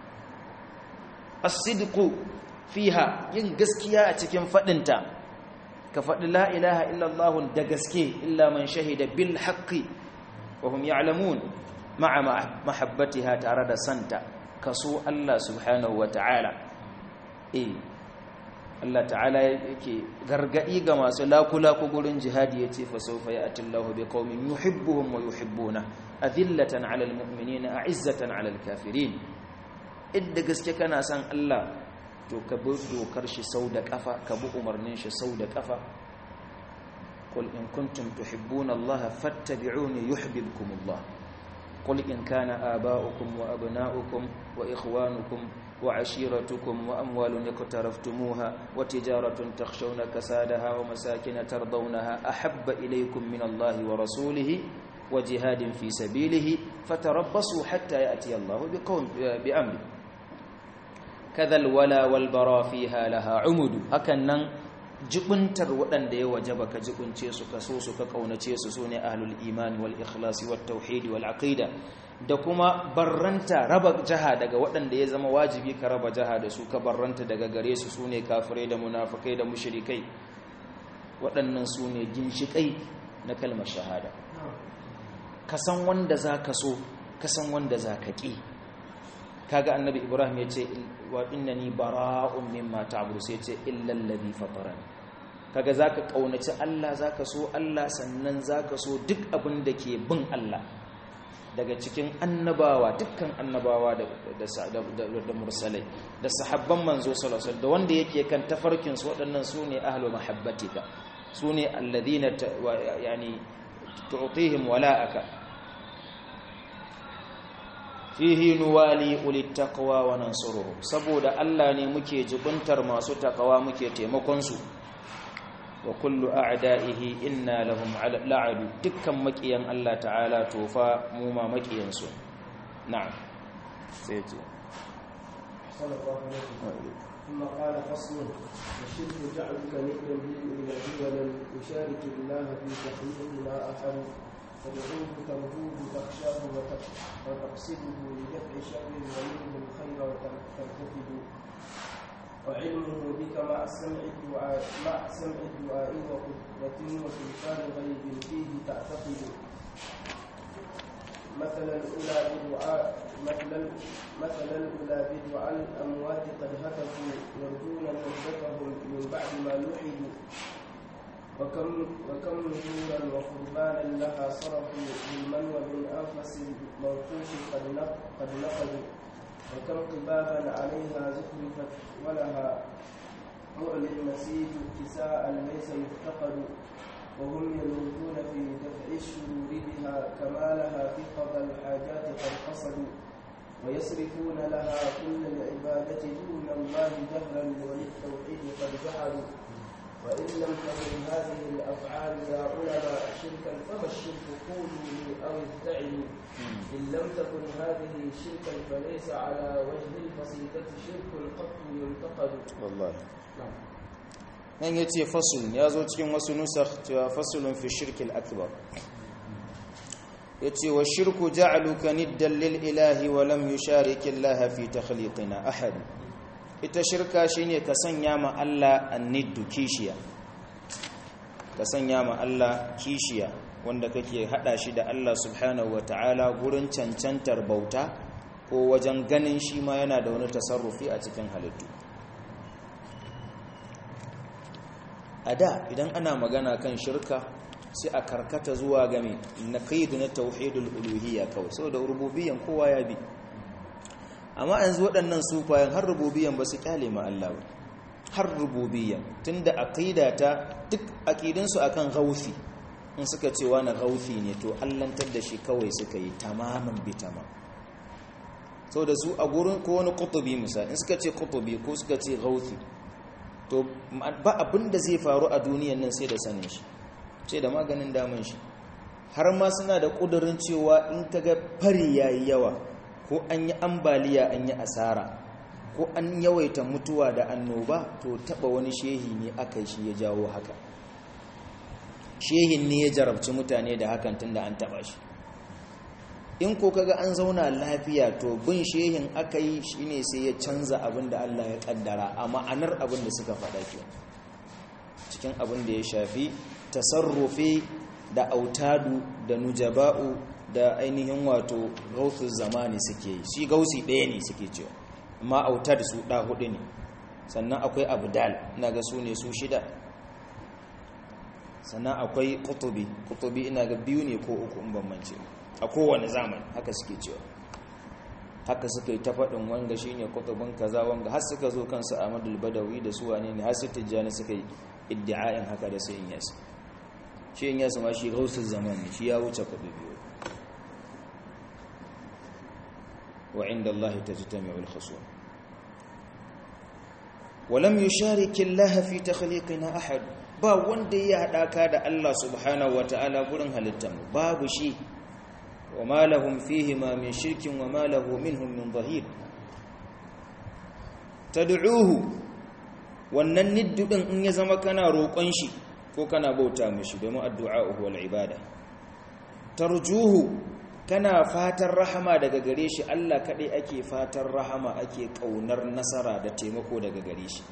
as-sidqu fiha yin gaskiya a cikin fadinta ka fadi la ilaha illa Allah da gaske illa man shahida bil haqqi wa hum ya'lamun ma'a mahabbatiha tare da santa kaso Allah subhanahu wa ta'ala eh Allah ta'ala yake gargadi ga masu lakula-ku gurin jihadi yace fa sawfa ya'ti Allahu biqaumin yuhibbuhum wa yuhibbuna adillatan 'alal mu'minina a'izzatan 'alal kafirin idda gaske kana san Allah to ka bi dokar shi sau da kafa ka bi umarnin shi sau da kafa qul in kuntum tuhibbuna Allah fattabi'uni yuhibbukum Allah qul in kana aba'ukum wa abna'ukum wa ikhwanukum وعشيرتكم وأموال اقترفتموها وتجارة تخشون كسادها ومساكن ترضونها أحب إليكم من الله ورسوله وجهاد في سبيله فتربصوا حتى يأتي الله بقوم بأمره كذا الولا والبرا فيها لها عمد هكذا jibuntar waɗanda ya wajaba ka jibunce su ka so su ka kaunace su sune ahlul iman wal ikhlasi wat tauhid wal aqida da kuma barranta raba jaha daga waɗanda ya zama wajibi ka raba jaha da su ka barranta daga gare su sune kafirai da munafikai da mushrikai waɗannan sune ginshikai na kalmar shahada ka san wanda zaka so ka san wanda zaka ki kaga annabi ibrahim ya ce wa innani bara'un mimma ta'budu sai ce illa alladhi fatarani kaga zaka kaunaci Allah zaka so Allah sannan zaka so duk abin da ke bin Allah daga cikin annabawa dukkan annabawa da da mursalai da sahabban manzo sallallahu alaihi da wanda yake kan tafarkin su waɗannan sune ahlu mahabbatika sune alladhina yani tu'tihim wala'aka fihi nuwali ulit taqwa wa nansuruhum saboda Allah ne muke jibuntar masu taqwa muke taimakon su wa kullu a'da'ihi inna lahum la'adu dukkan makiyan Allah ta'ala tofa mu ma makiyan su na'am sai ce ثم قال فصل الشرك جعلك ندا للإله ولم يشارك الله في تخليق ما أحد تدعوه ترجوه تخشاه وتقصده لدفع شر ومنه الخير وترتكب وعلمه بك مع سمع الدعاء مع سمع الدعاء وقدرة وسلطان غيب فيه تعتقد مثل الأولى بدعاء مثلا مثل الأولى بدعاء الأموات قد هتفوا يرجون نجدتهم من بعد ما لحدوا وكم وكم نذورا وقربانا لها صرفوا بالمن وبالانفس الموقوف قد نق- قد نقدوا وكم قبابا عليها زخرفت ولها معلى المسيج اتساء ليس يفتقد وهم يلوذون في دفع الشرور بها كما لها في قضى الحاجات قد قصدوا ويصرفون لها كل العبادة دون الله جهرا وللتوحيد قد جحدوا وإن لم تكن هذه الأفعال يا علماء شركا فما الشرك قولوا لي أو ادعوا إن لم تكن هذه شركا فليس على وجه البسيطة شرك قط ينتقد wallahi نعم nan ya ce fasulun ya zo cikin wasu nusar cewa fasulun fi shirkil akbar ya ce wa shirku ja'aluka niddan lil ilahi wa lam yushariki Allah fi takhliqina ahad ita shirka shine ka sanya ma Allah anniddu kishiya ka sanya ma Allah kishiya wanda kake hada shi da Allah subhanahu ta'ala gurin cancantar bauta ko wajen ganin shi ma yana da wani tasarrufi a cikin halittu a da idan ana magana kan shirka sai a karkata zuwa game na kaidu na tauhidul uluhiyya kawai saboda rububiyyan kowa ya bi amma yanzu waɗannan sufayen har rububiyyan ba su kyale ma Allah ba har rububiyyan tunda aqida ta duk aqidin su akan gaufi in suka ce wani gaufi ne to allantar da shi kawai suka yi tamamin bi tamam saboda su a gurin ko wani kutubi misali in suka ce kutubi ko suka ce gaufi to ba abin da zai faru a duniyan nan sai da sanin shi sai da maganin damun shi har ma suna da ƙudurin cewa in ka ga fari ya yi yawa ko an yi ambaliya an yi asara ko an yawaita mutuwa da annoba to taɓa wani shehi ne aka yi shi ya jawo haka shehin ne ya jarabci mutane da hakan tun da an taɓa shi in ko kaga an zauna lafiya to bin shehin aka yi shine sai ya canza abin da Allah ya kaddara a ma'anar abin da suka faɗa ke cikin abin da ya shafi tasarrufi da autadu da nujaba'u da ainihin wato gausu zamani suke yi shi gausi ɗaya ne suke cewa amma autad su ɗa hudu ne sannan akwai abdal ina ga su ne su shida sannan akwai kutubi kutubi ina ga biyu ne ko uku in ban mance a kowane zamani haka suke cewa haka suka yi ta faɗin wanga shi ne kutubin kaza wanga har suka zo kansu amadul badawi da su wane ne har su tijjani suka yi iddi'ayin haka da sai yasu shi yin yasu ma shi gausul zaman ne shi ya wuce kudu biyu wa inda Allah ta ji ta mai ulkhasu walam yushariki Allah fi takhliqina ahad ba wanda ya haɗaka da Allah subhanahu wata'ala gurin halittar babu shi وما لهم فيهما من شرك وما له منهم من ظهير تدعوه wannan niddu din in ya zama kana roƙon shi ko kana bauta mishi domin addu'a wal ibada tarjuhu kana fatan rahama daga gare shi Allah kadai ake fatan rahama ake kaunar nasara da taimako daga gare shi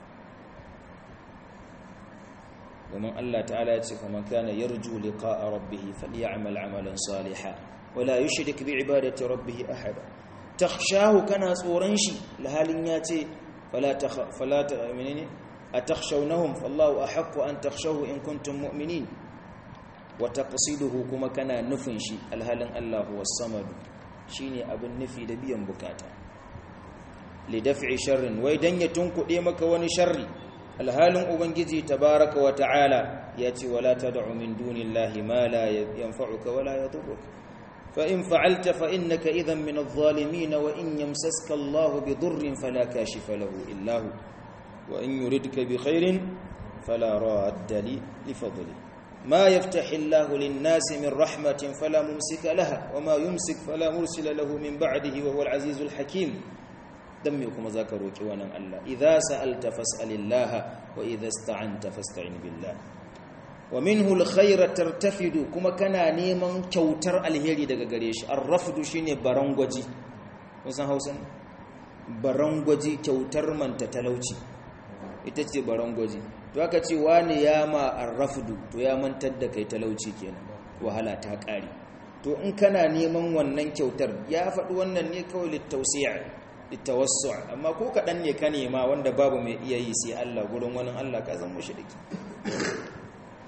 domin Allah ta'ala ya ce faman kana yarju liqa'a rabbih falyamal 'amalan salihan wala yushrik bi ibadati rabbih ahada takhshahu kana tsoron shi lahalin ya ce fala fala ta'minini atakhshawnahum fallahu ahaqqu an takhshawu in kuntum mu'minin wa taqsiduhu kuma kana nufin shi alhalin Allah huwas samad shine abin nufi da biyan bukata li daf'i sharrin wai dan ya tunkuɗe maka wani sharri alhalin ubangiji tabaraka wa ta'ala ya ce wala tad'u min dunillahi ma la yanfa'uka wala yadurruka fa in fa'alta fa innaka idhan min adh-dhalimin wa in yamsaska Allahu bidurrin fala kashifa lahu illa hu wa in yuridka bi khairin fala radda li fadli ما يفتح الله للناس من رحمة فلا ممسك لها وما يمسك فلا مرسل له من بعده وهو العزيز الحكيم dan me kuma zaka roki wannan Allah idza sa'alta fas'alillah wa idza ista'anta fasta'in billah wa minhu alkhayr tartafidu kuma kana neman kyautar alheri daga gare shi arrafdu shine barangwaji kusan Hausa barangwaji kyautar manta talauci ita ce barangwaji to aka ce wani ya ma arrafdu to ya mantar da kai talauci kenan wahala ta kare to in kana neman wannan kyautar ya faɗi wannan ne kawai littausiya litawassu amma ko kaɗan ne ka nema wanda babu mai iya yi sai Allah gurin wani Allah ka zan mushriki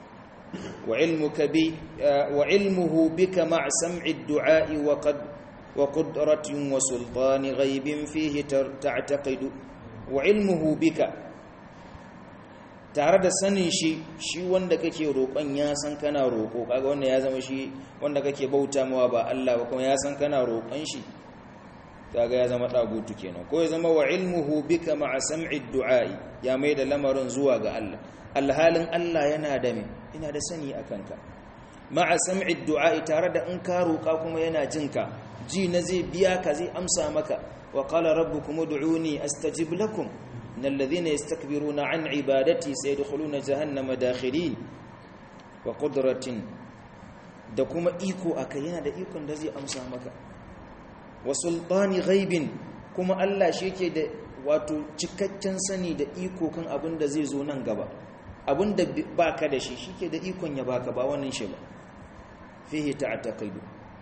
وعلمك بي وعلمه بك مع سمع الدعاء وقد وقدرة وسلطان غيب فيه تعتقد وعلمه بك tare da sanin shi shi wanda kake roƙon ya san kana roƙo kaga wanda ya zama shi wanda kake bauta mawa ba Allah ba kuma ya san kana roƙon shi kaga ya zama dagutu kenan ko ya zama wa ilmuhu bika ma'a sam'i du'a'i ya mai da lamarin zuwa ga Allah alhalin Allah yana da me ina da sani akan ka ma'a sam'i du'a'i tare da in ka roƙa kuma yana jinka ji na zai biya ka zai amsa maka wa qala rabbukum ud'uni astajib lakum innal ladhina yastakbiruna an ibadati sayadkhuluna jahannama dakhirin wa qudratin da kuma iko akai yana da ikon da zai amsa maka wa sultani ghaibin kuma Allah shi yake da wato cikakken sani da iko kan abin da zai zo nan gaba abin da baka da shi shike da ikon ya baka ba wannan shi ba fihi ta'taqidu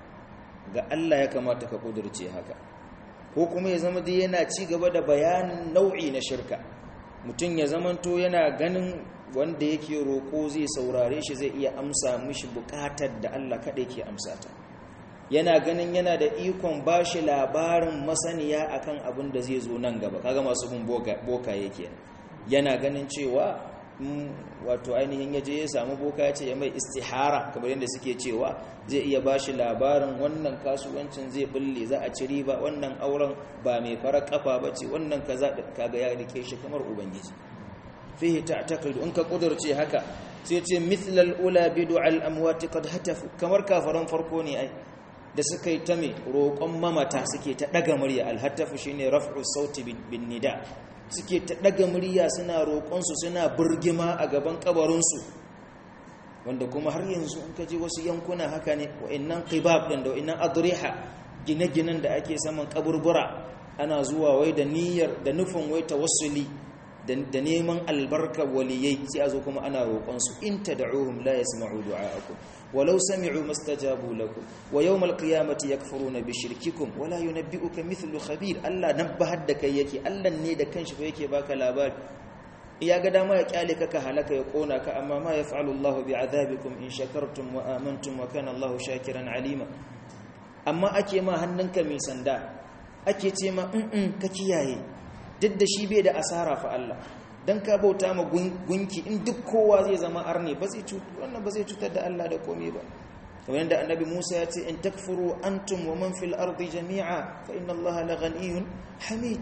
ga Allah ya kamata ka kudurce haka ko kuma ya zama dai yana ci gaba da bayanin nau'i na shirka mutum ya zamanto yana ganin wanda yake roko zai saurare shi zai iya amsa mishi bukatar da Allah kaɗai ke amsa ta yana ganin yana da ikon ba shi labarin masaniya akan abin da zai zo nan gaba kaga masu bin boka yake yana ganin cewa wato ainihin yaje ya samu boka ya ce ya mai istihara kamar yadda suke cewa zai iya ba shi labarin wannan kasuwancin zai bulle za a ci riba wannan auren ba mai fara kafa ba ce wannan kaza kaga ya rike shi kamar ubangiji fihi ta'taqidu in ka kudurce haka sai ce mithlal ula bidu al amwati qad hatafu kamar kafaran farko ne ai da suka yi ta mai roƙon mamata suke ta ɗaga murya alhattafu shi ne raf'u sauti bin nida suke ta ɗaga murya suna roƙonsu suna burgima a gaban ƙabarinsu wanda kuma har yanzu in ka ji wasu yankuna haka ne wa'innan qibab ɗin da wa'innan adriha gine-ginen da ake saman ƙaburbura ana zuwa wai da niyyar da nufin wai tawassuli da neman albarka waliyai sai a zo kuma ana roƙonsu in tad'uhum la yasma'u du'a'akum walau sami'u mastajabu lakum wa yawmal qiyamati yakfuruna bi shirkikum wala yunabbi'uka mithlu khabir Allah nabbahar da kai yake Allah ne da kanshi fa yake baka labari iya ga dama ya kyale ka ka halaka ya kona ka amma ma yaf'alu Allahu bi'adabikum in shakartum wa amantum wa kana Allahu shakiran alima amma ake ma hannunka mai sanda ake ce ma in ka kiyaye duk da shi bai da asara fa Allah dan ka bauta ma gunki in duk kowa zai zama arne ba zai cutar wannan ba zai cutar da Allah da komai ba kamar yadda annabi Musa ya ce in takfuru antum wa man fil ardi jami'a fa inna Allah la ghaniyyun hamid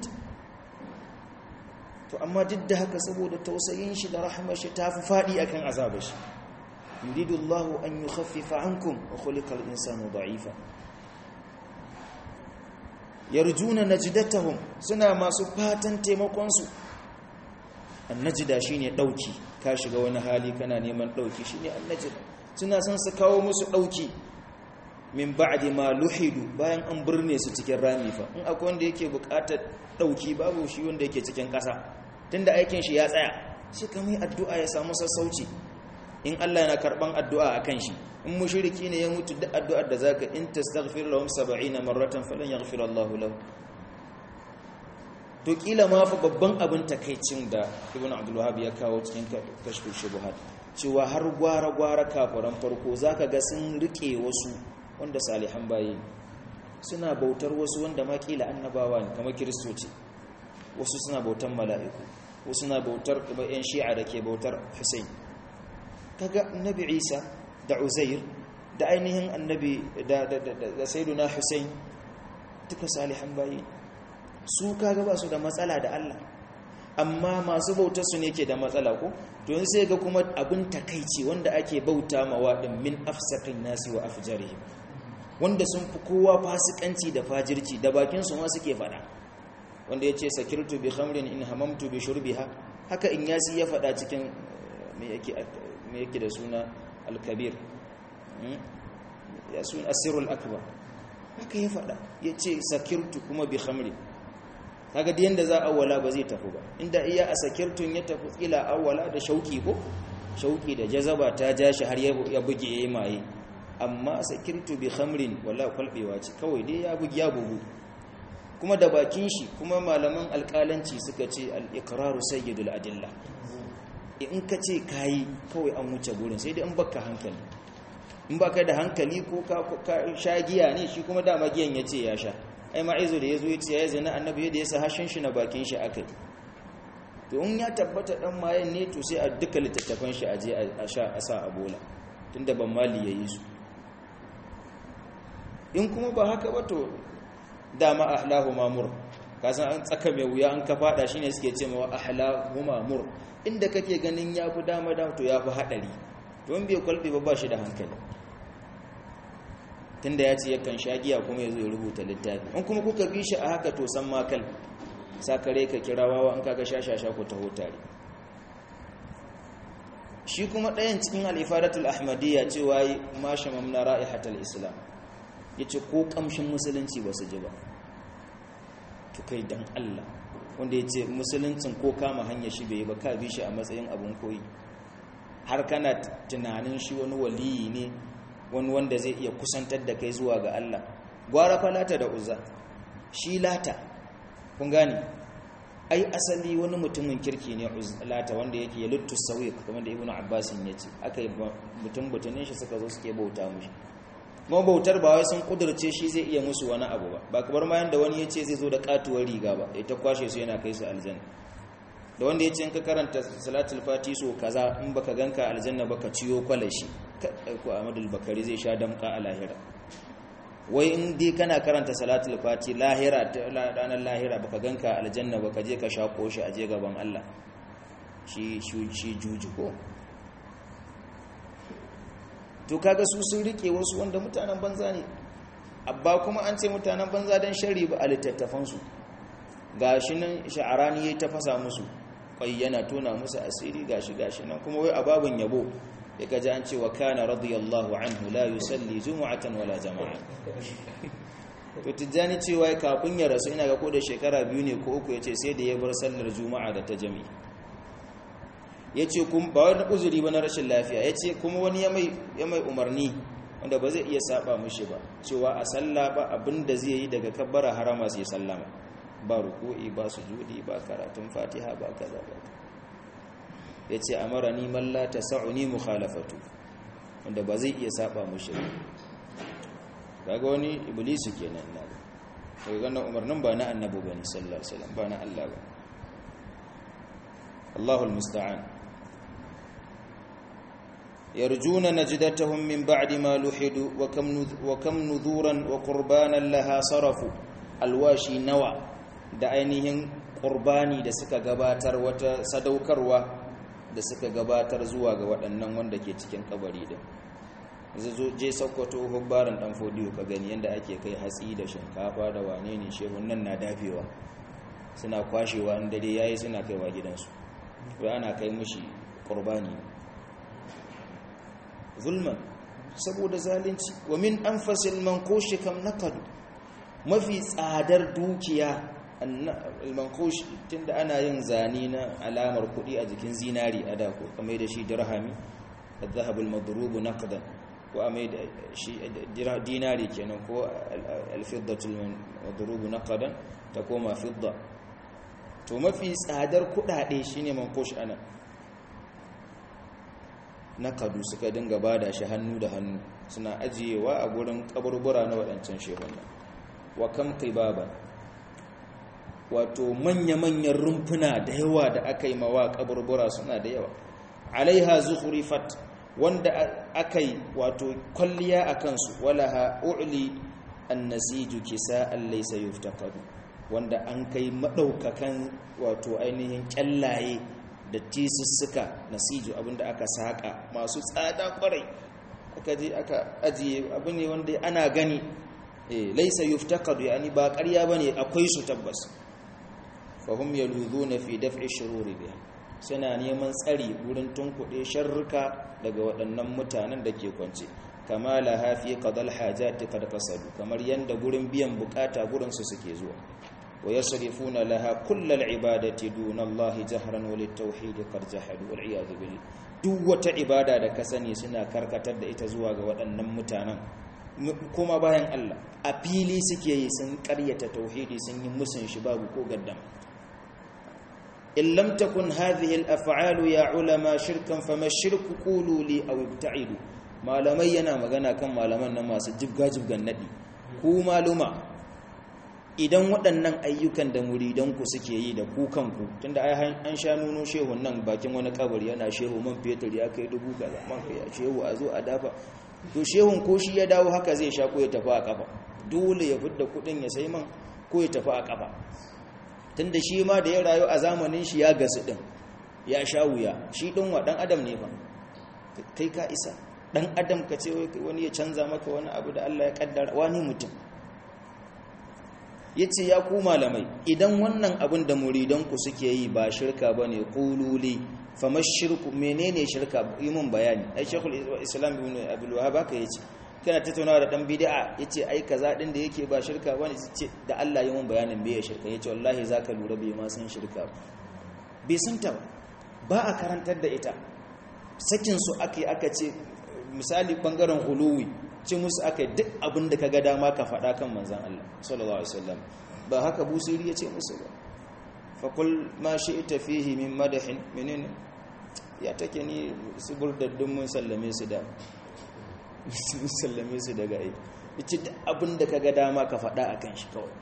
to amma duk da haka saboda tausayin shi da rahmar shi tafi fadi akan azabar shi yuridu Allah an yukhaffifa ankum wa khuliqa al-insanu da'ifa yarjuna najdatahum suna masu fatan taimakon su annajida shine dauki ka shiga wani hali kana neman dauki shine annajida suna son su kawo musu dauki min ba'di ma luhidu bayan an burne su cikin rami fa in akwai wanda yake bukatar dauki babu shi wanda yake cikin kasa tunda aikin shi ya tsaya shi kamar addu'a ya samu sassauci in Allah yana karban addu'a akan shi in mushriki ne ya mutu duk addu'ar da zaka in tastaghfir lahum 70 marratan falan yaghfir Allah lahu to kila ma fa babban abin takeicin da Ibn Abdul Wahhab ya kawo cikin kashfu shubuhat cewa har gwara gwara kafiran farko zaka ga sun rike wasu wanda salihan bayi suna bautar wasu wanda ma kila annabawa ne kamar kiristoci wasu suna bautar mala'iku wasu suna bautar kuma yan shi'a da ke bautar Hussein kaga annabi Isa da Uzair da ainihin annabi da da da sayyiduna Hussein duka salihan bayi su kaga ba su da matsala da Allah amma masu bautar su ne ke da matsala ko to yanzu sai ga kuma abin takeici wanda ake bauta mawa din min afsaqin nasi wa afjarihim wanda sun fi kowa fasikanci da fajirci da bakin su ma suke fada wanda yace sakirtu bi khamrin in hamamtu bi shurbiha haka in yasi ya fada cikin me yake me yake da suna al-kabir ya sun asirul akbar haka ya fada yace sakirtu kuma bi khamrin kaga da yanda za awwala ba zai tafi ba inda iya a sakirtun ya tafi kila awwala da shauki ko shauki da jazaba ta ja shi har ya buge yayi maye amma sakirtu bi khamrin wala kwalbewa ce kawai dai ya bugi ya bugu kuma da bakin shi kuma malaman alƙalanci suka ce al-iqraru sayyidul adilla in ka ce kayi kawai an wuce gurin sai dai in baka hankali in baka da hankali ko ka sha giya ne shi kuma dama giyan ya ce ya sha ai ma'izo da ya zo ya ce ya zina annabi yadda ya sa hashin shi na bakin shi akai to in ya tabbata dan mayan ne to sai a duka littattafan shi a je a sha a sa a bola tunda ban mali ya yi su in kuma ba haka ba to dama ahlahu mamur kasan an tsaka mai wuya an ka fada shine suke ce mawa ahlahu mamur inda kake ganin yafi dama da to yafi hadari to in bai kwalbe ba ba shi da hankali tunda ya ce yakan shagiya kuma yazo ya rubuta littafi in kuma kuka bi shi a haka to san makal sakare ka kira wawa in kaga shashasha ku taho tare shi kuma ɗayan cikin al-ifadatul ahmadiyya cewa ma shamamna ra'ihatul islam ya ce ko ƙamshin musulunci ba su ji ba to kai don Allah wanda ya ce musuluncin ko kama hanyar shi bai yi ba ka bi shi a matsayin abin koyi har kana tunanin shi wani waliyi ne wani wanda zai iya kusantar da kai zuwa ga Allah gwara fa lata da uzza shi lata kun gane ai asali wani mutumin kirki ne lata wanda yake ya luttu sauyi kamar da ibnu abbasin ya ce aka yi mutum butunin shi suka zo suke bauta mushi mabautar ba wai sun kudurce shi zai iya musu wani abu ba ba kamar ma yanda wani ya ce zai zo da katuwar riga ba ya ta kwashe su yana kai su aljanna da wanda ya ce in ka karanta salatul fati so kaza in baka ganka aljanna baka ciyo kwalashi ko Ahmadul Bakari zai sha damka a lahira wai in dai kana karanta salatul fati lahira ranar lahira baka ganka aljanna baka je ka sha koshi a je gaban Allah shi shi juji ko to kaga su sun rike wasu wanda mutanen banza ne abba kuma an ce mutanen banza don shari ba a littattafansu ga shi nan sha'arani ya ta fasa musu kwai yana tona musu asiri gashi gashi nan kuma wai a babin yabo ya gaji an ce wa kana radiyallahu anhu la yusalli jumu'atan wala jama'a to tijjani cewa kafin ya rasu ina ga ko da shekara biyu ne ko uku ya ce sai da ya bar sallar juma'a da ta jami'i ya ce ba wani uzuri ba na rashin lafiya ya ce kuma wani ya mai umarni wanda ba zai iya saba mushi ba cewa a sallah ba abinda zai yi daga kabbara harama sai sallama ba ruku'i ba sujudi ba karatun fatiha ba kaza ba ya ce a mara ni malla ta sa'uni mukhalafatu wanda ba zai iya saba mushi ba daga wani iblisu kenan na da daga ganin umarnin ba na annabu ba ne sallallahu alaihi wasallam ba na Allah ba Allahul musta'an يرجون نجدتهم من بعد ما لحدوا وكم وكم نذورا وقربانا لها صرفوا alwashi nawa da ainihin qurbani da suka gabatar wata sadaukarwa da suka gabatar zuwa ga waɗannan wanda ke cikin kabari din zo je sokoto hubbaran dan fodiyo ka gani yanda ake kai hatsi da shinkafa da wane ne shehun nan na dafewa suna kwashewa in dare yayi suna kaiwa gidansu wai ana kai mushi qurbani zulman saboda zalunci wa min anfasil manqush kam naqad mafi tsadar dukiya al-manqush tunda ana yin zane na alamar kudi a jikin zinari a da ko kamar da shi dirhami al-dhahab al-madrub naqdan ko amai da shi dinari kenan ko al-fiddatu al-madrub naqdan ta koma fidda to mafi tsadar kudade shine manqush ana na kadu suka dinga bada shi hannu da hannu suna ajiyewa a gurin kaburbura na waɗancan shehunan wa kam qibaba wato manya-manyan rumfuna da yawa da aka yi mawa kaburbura suna da yawa alaiha zukhrifat wanda aka yi wato kwalliya a kansu walaha u'li annasiju kisa'an laysa yuftaqadu wanda an kai madaukakan wato ainihin kyallaye da tisussuka nasiju abinda aka saka masu tsada kwarai aka je aka ajiye abu ne wanda ana gani eh laysa yuftaqadu yani ba ƙarya bane akwai su tabbas fahum yaludhuna fi daf'i shururi biha suna neman tsari wurin tunkuɗe sharruka daga waɗannan mutanen da ke kwance kama laha fi qadal hajati qad qasadu kamar yanda gurin biyan bukata gurin su suke zuwa wa yasrifuna laha kullal ibadati duna Allah jahran wa litawhid qad jahadu wal iyad billah duk wata ibada da ka sani suna karkatar da ita zuwa ga waɗannan mutanen kuma bayan Allah a fili suke yi sun ƙaryata tauhidi sun yi musun shi babu ko gaddam in lam takun hadhihi al-af'alu ya ulama shirkan fama shirku qulu li aw ibta'idu malamai yana magana kan malaman nan masu jibga jibgan nadi ku maluma idan waɗannan ayyukan da muridanku suke yi da ku kanku tunda ai an sha nuno shehun nan bakin wani kabari yana shehu man fetur ya kai dubu kaza man kai shehu a zo a dafa to shehun ko shi ya dawo haka zai sha ko ya tafi a kafa dole ya fidda kuɗin ya sai man ko ya tafi a kafa tunda shi ma da ya rayu a zamanin shi ya gasu din ya sha wuya shi din wa dan adam ne fa kai ka isa dan adam ka ce wani ya canza maka wani abu da Allah ya kaddara wani mutum yace ya ku malamai idan wannan abin da muridanku suke yi ba shirka bane qululi famashirku menene shirka yi mun bayani ai shekul islam ibn abdul wahhab haka yace kana tattaunawa da dan bid'a yace ai kaza din da yake ba shirka bane ce da Allah yi mun bayanin me shirka yace wallahi zaka lura bai ma san shirka bai san ta ba a karantar da ita sakin su ake aka ce misali bangaren huluwi ci musu aka duk abin da kaga dama ka faɗa kan manzon Allah sallallahu alaihi wasallam ba haka busiri yace musu ba fa kul ma shi'ta fihi min madahin menene ya take ni su burdaddun mun sallame su da sun sallame su daga ai yace duk abin da kaga dama ka faɗa akan shi kawai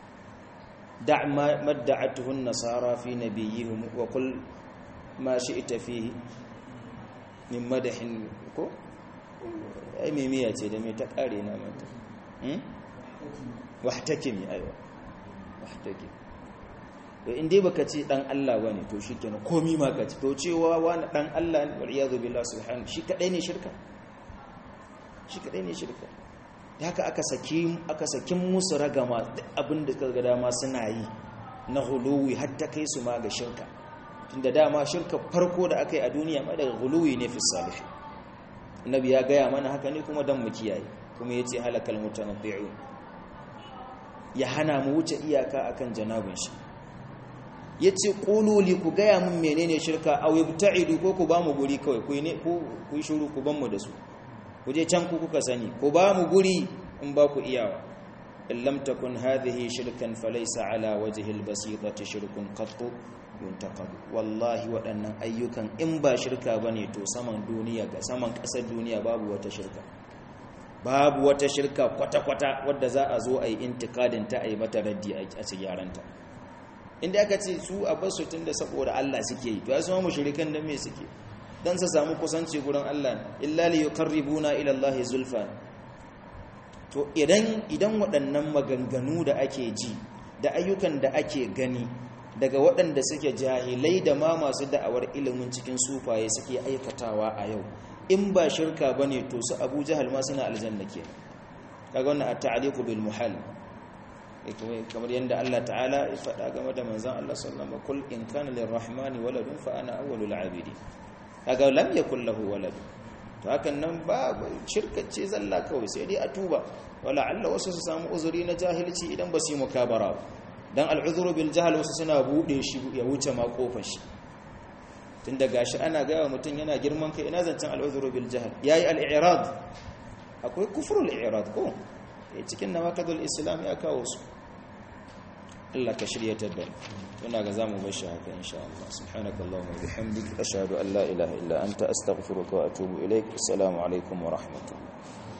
da' ma madda'atuhu an-nasara fi nabiyihim wa qul ma shi'ta fihi min madahin ko ai mimiya ce da me ta kare na mata hmm wahtakimi aiwa wahtakim to in dai baka ce dan Allah bane to shikenan komi ma ka ci to cewa wani dan Allah ne wal iyadu billahi subhanahu shi kadai ne shirka shi kadai ne shirka da haka aka saki aka sakin musu ragama abin da kaga dama suna yi na huluwi har ta kai su ma ga shirka tunda dama shirka farko da aka yi a duniya ma daga huluwi ne fi salih annabi ya gaya mana haka ne kuma dan mu kiyaye kuma yace halakal mutanabbi'un ya hana mu wuce iyaka akan janabin shi yace qulu li ku gaya mun menene shirka aw ibta'idu ko ku ba mu guri kawai ku ne ku ku shiru ku ban mu da su ku je can ku kuka sani ku ba mu guri in ba ku iyawa in lam takun hadhihi shirkan falaysa ala wajhi albasitati shirkun qattu yuntaqad wallahi waɗannan ayyukan in ba shirka bane to saman duniya ga saman ƙasar duniya babu wata shirka babu wata shirka kwata-kwata wadda za a zo a yi intikadin ta a yi mata raddi a ci gyaranta inda aka ce su a basu tun da saboda Allah suke yi to ya zama mushrikan da me suke dan su samu kusanci gurin Allah illa li yuqarribuna ila Allah zulfa to idan idan waɗannan maganganu da ake ji da ayyukan da ake gani daga waɗanda suke jahilai da ma masu da'awar ilimin cikin sufaye suke aikatawa a yau in ba shirka bane to su Abu Jahal ma suna aljanna ke kaga wannan at-ta'liqu bil muhal kamar yadda Allah ta'ala ya faɗa game da manzon Allah sallallahu alaihi wasallam kul in kana lirrahmani waladun fa ana awwalul abidi kaga lam yakul lahu walad to hakan nan ba shirka ce zalla kawai sai dai a tuba wala Allah wasu su samu uzuri na jahilci idan ba su yi mukabara dan al'uzuru bil jahl wasu suna bude shi ya wuce ma kofar shi tunda gashi ana ga wa mutum yana girman kai ina zancen al'uzuru bil jahl yayi al-i'rad akwai kufrul i'rad ko cikin nawaqidul islam ya kawo su Allah ka shiryatar da ina ga zamu bar shi haka insha Allah subhanakallahumma wa bihamdika ashhadu an la ilaha illa anta astaghfiruka wa atubu ilaik assalamu alaikum wa rahmatullahi